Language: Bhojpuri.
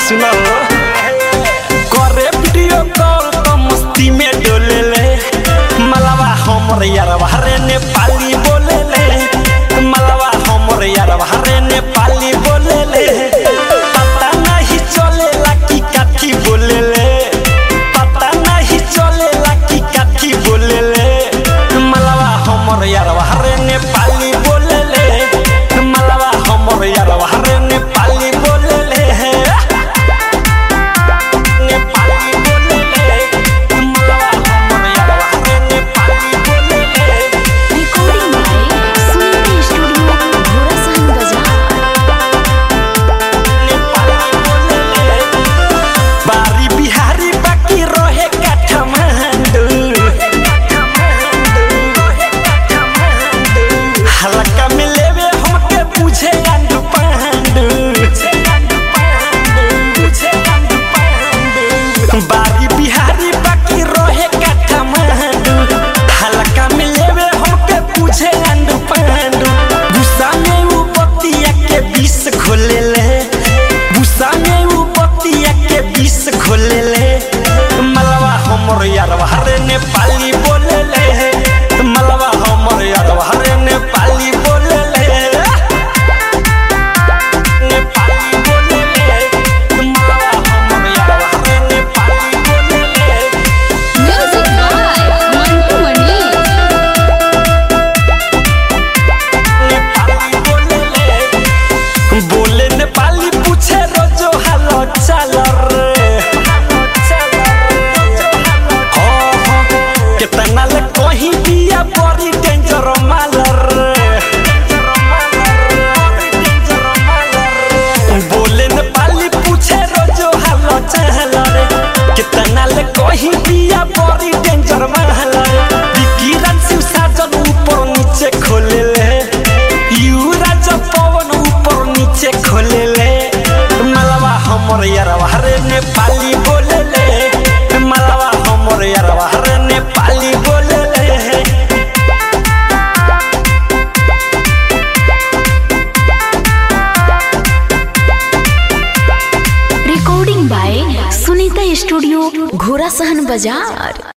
सुनो करे वीडियो कॉल तो मस्ती में डोले ले मलवा हमर यारवा रे नेपाली बोले ले मलवा हमर यारवा रे नेपाली बोले ले पता नहीं चलेला कि काठी बोले ले पता नहीं चलेला कि काठी बोले ले मलवा हमर यारवा रे नेपाली बोले ले मलवा हमर यारवा रे नेपाली बोले ले नेपाली बोले ले मलवा हमर यारवा रे नेपाली बोले ले recording by Suniti studio Ghorasahan बाजार बारी बिहारी बाकी रहे काठमांडू हल्का में लेवे हमके पूछे गांडू पांडू बारी बिहारी बाकी रहे काठमांडू हल्का में लेवे हमके पूछे गांडू पांडू गुस्सा में वो बतिया के बीस खोले ले गुस्सा में वो बतिया के बीस खोले ले मलवा हमर यारवा रे नेपाली बोले ले मलवा हमर यारवा रे नेपाली बोले ले नेपाली बोले ले मलवा हमर यारवा रे नेपाली बोले ले म्यूजिक बाय मंटू मणि नेपाली बोले ले बोले नेपाली पूछे रोजो हालो चाल रे हो हो कितना ले कहीं दिया बड़ी डेंजर माल रे बोले नेपाली पूछे रोजो हालो चाल रे कितना ले कहीं दिया बड़ी डेंजर माल रे विकिरण शिव साजन ऊपर नीचे खोले ले युवराज पवन ऊपर नीचे खोले ले मलवा हमर यारवा रे नेपाली बोले ले मलवा हमर यारवा रे नेपाली बोले ले recording by Sunita studio Ghorasahan बाजार